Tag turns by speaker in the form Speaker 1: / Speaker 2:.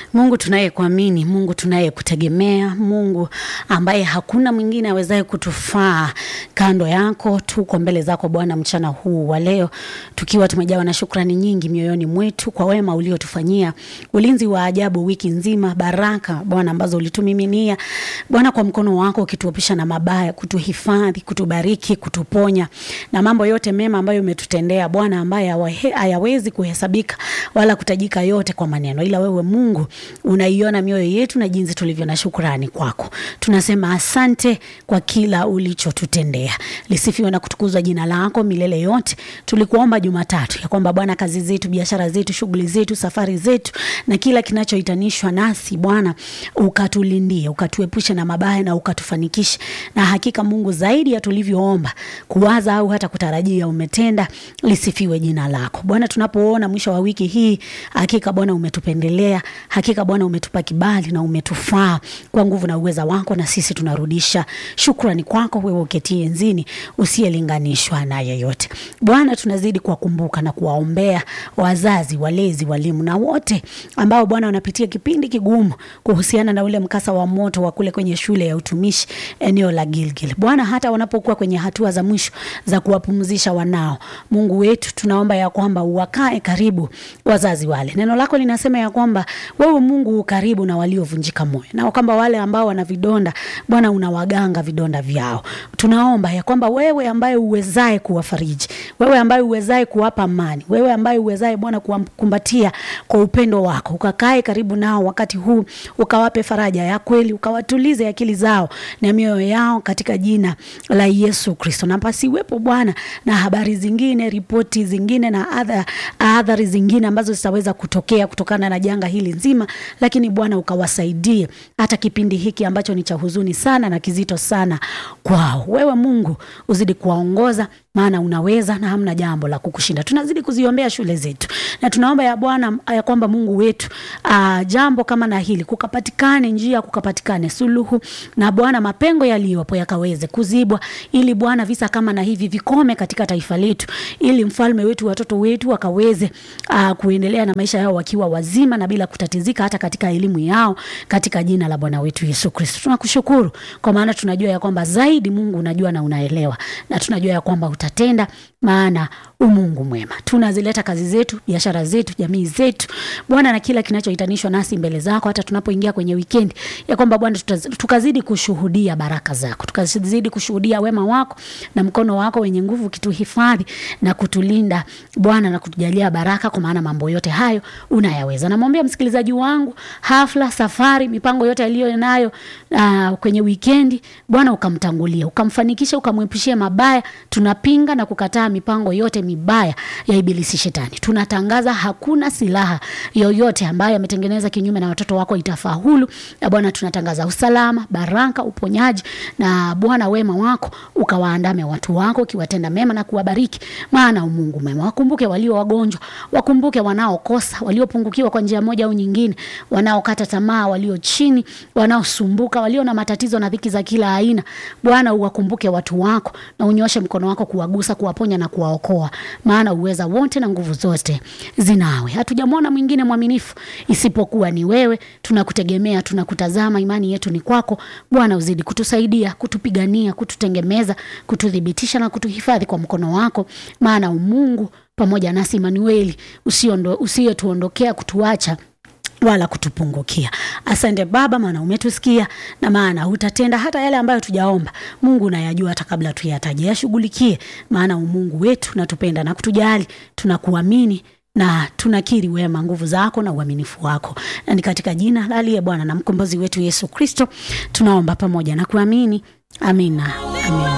Speaker 1: Mungu tunayekuamini, Mungu tunayekutegemea, Mungu ambaye hakuna mwingine awezaye kutufaa kando yako. Tuko mbele zako Bwana mchana huu wa leo tukiwa tumejawa na shukrani nyingi mioyoni mwetu kwa wema uliotufanyia, ulinzi wa ajabu wiki nzima, baraka Bwana ambazo ulitumiminia Bwana kwa mkono wako, ukituepusha na mabaya, kutuhifadhi, kutubariki, kutuponya na mambo yote mema ambayo umetutendea Bwana, ambaye hawahe- hayawezi kuhesabika wala kutajika yote kwa maneno, ila wewe Mungu unaiona mioyo yetu na jinsi tulivyo na shukrani kwako. Tunasema asante kwa kila ulichotutendea. Lisifiwe na kutukuzwa jina lako milele yote. Tulikuomba Jumatatu ya kwamba Bwana, kazi zetu, biashara zetu, shughuli zetu, safari zetu na kila kinachohitanishwa nasi Bwana, ukatulindie, ukatuepushe na mabaya na ukatufanikishe. Na hakika Mungu, zaidi ya tulivyoomba, kuwaza au hata kutarajia, umetenda. Lisifiwe jina lako Bwana. Tunapoona mwisho wa wiki hii, hakika Bwana umetupendelea, hakika Bwana umetupa kibali na umetufaa kwa nguvu na uweza wako, na sisi tunarudisha shukrani kwako, wewe uketie enzini, usiyelinganishwa na yeyote. Bwana, tunazidi kuwakumbuka na kuwaombea wazazi, walezi, walimu na wote ambao Bwana wanapitia kipindi kigumu kuhusiana na ule mkasa wa moto wa kule kwenye shule ya utumishi eneo la Gilgil. Bwana, hata wanapokuwa kwenye hatua za mwisho za kuwapumzisha wanao, Mungu wetu, tunaomba ya kwamba wakae karibu wazazi wale. Neno lako linasema ya kwamba wewe Mungu u karibu na waliovunjika moyo, na kwamba wale ambao wana vidonda Bwana unawaganga vidonda vyao. Tunaomba ya kwamba wewe ambaye uwezaye kuwafariji, wewe ambaye uwezaye kuwapa amani, wewe ambaye uwezaye Bwana kuwakumbatia kwa upendo wako, ukakae karibu nao wakati huu, ukawape faraja ya kweli, ukawatulize akili zao na mioyo yao katika jina la Yesu Kristo, na pasiwepo Bwana na habari zingine, ripoti zingine na adha- athari zingine ambazo zitaweza kutokea kutokana na janga hili nzima, lakini Bwana ukawasaidie hata kipindi hiki ambacho ni cha huzuni sana na kizito sana kwao. Wewe Mungu uzidi kuwaongoza maana unaweza na hamna jambo la kukushinda. Tunazidi kuziombea shule zetu na tunaomba ya Bwana ya kwamba Mungu wetu uh, jambo kama na hili kukapatikane njia, kukapatikane suluhu, na Bwana mapengo yaliyopo yakaweze kuzibwa, ili Bwana visa kama na hivi vikome katika taifa letu, ili mfalme wetu, watoto wetu wakaweze uh, kuendelea na maisha yao wakiwa wazima na bila kutatizika hata katika elimu yao, katika jina la Bwana wetu Yesu Kristo. Tunakushukuru kwa maana tunajua ya kwamba zaidi Mungu unajua na unaelewa, na tunajua ya kwamba utatenda, maana umungu mwema. Tunazileta kazi zetu, biashara zetu, jamii zetu Bwana, na kila kinachohitanishwa nasi mbele zako, hata tunapoingia kwenye wikendi, ya kwamba Bwana tutaz- tukazidi kushuhudia baraka zako, tukazidi kushuhudia wema wako na mkono wako wenye nguvu ukituhifadhi na kutulinda Bwana, na kutujalia baraka, kwa maana mambo yote hayo unayaweza. Namwombea msikilizaji wangu, hafla, safari, mipango yote aliyo nayo uh, kwenye wikendi, Bwana ukamtangulia, ukamfanikisha, ukamwepushia mabaya. Tunapinga na kukataa mipango yote mibaya ya ibilisi shetani. Tunatangaza hakuna silaha yoyote ambayo ametengeneza kinyume na watoto wako itafaulu. Na Bwana tunatangaza usalama, baraka, uponyaji na Bwana wema wako ukawaandame watu wako, ukiwatenda mema na kuwabariki, maana umungu mema. Wakumbuke walio wagonjwa, wakumbuke wanaokosa, waliopungukiwa kwa njia moja au nyingine, wanaokata tamaa, walio chini, wanaosumbuka, walio na matatizo na dhiki za kila aina. Bwana uwakumbuke watu wako na unyoshe mkono wako kuwagusa, kuwaponya na kuwaokoa, maana uweza wote na nguvu zote zinawe. Hatujamwona mwingine mwaminifu isipokuwa ni wewe. Tunakutegemea, tunakutazama, imani yetu ni kwako. Bwana uzidi kutusaidia, kutupigania, kututengemeza, kututhibitisha na kutuhifadhi kwa mkono wako, maana umungu pamoja nasi Emanueli, usiondo- usiyetuondokea kutuacha wala kutupungukia. Asante Baba, maana umetusikia na maana utatenda hata yale ambayo tujaomba. Mungu unayajua hata kabla tuyataje, yashughulikie, maana umungu wetu natupenda na kutujali, tunakuamini na tunakiri wema, nguvu zako na uaminifu wako, na ni katika jina la aliye Bwana na mkombozi wetu Yesu Kristo tunaomba pamoja na kuamini. Amina, amina.